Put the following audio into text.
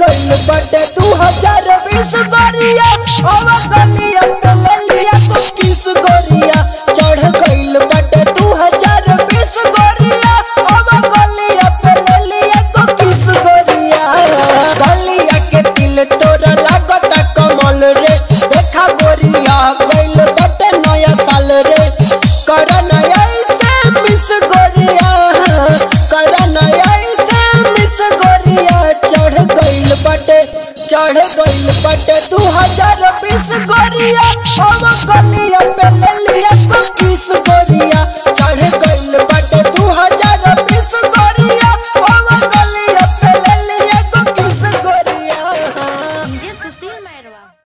गइल बटे दू हजार बीस गोरिया अब गलिया पे ले लिया तो किस गोरिया चढ़ गइल बटे दू हजार बीस गोरिया अब गलिया पे ले लिया तो किस गोरिया गलिया के दिल तोरा लागता कमल रे देखा गोरिया गइल बटे नया साल रे कर नया से मिस गोरिया कर नया से मिस गोरिया चढ़ गइल बटे चढ़ गइल बटे दू हजार बीस गोरिया अब गलिया